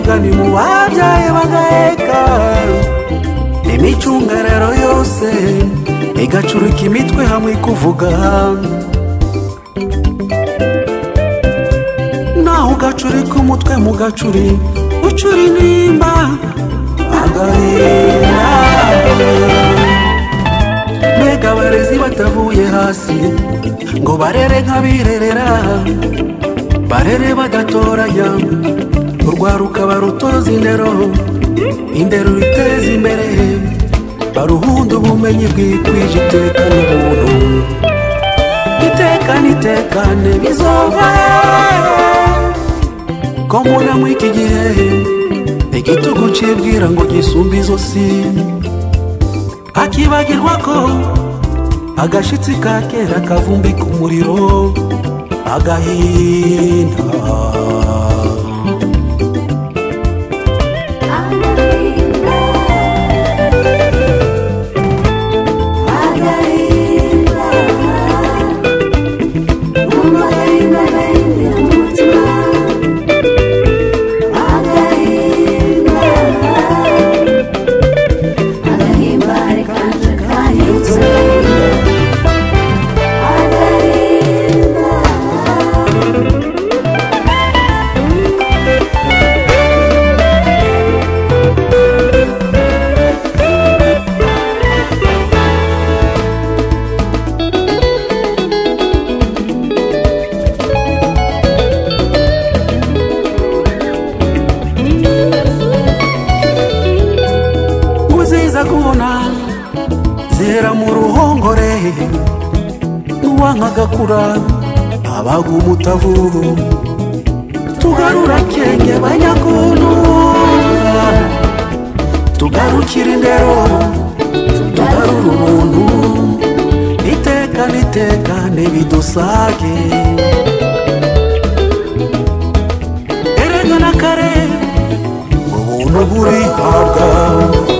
umugani mu babyaye bagaheka imicungararo yose igacurika imitwe hamwe kuvuga naho ugacurika umutwe mu gacuri ucura intimba agahinda mbega abarezi batavuye hasi ngo barere nk'abirerera barere badatoranya urwaruka barutoza indero indero riteza imbere baruhunda ubumenyi bwikwije iteka n'ubuntu itekane itekane bizova ko mbona muri iki gihe igitugu cibwira ngo gisumba izosi akibagirwa ko agashitsi ka kera kavumbika umuriro agahinda uziza kubona zera mu ruhongore n'uwankagakura abaga umutavu tugarura kenge banyakuntu tugarukira indero tugarura ubuntu itekane itekane bidusage erega na kare ubuntu burihabwa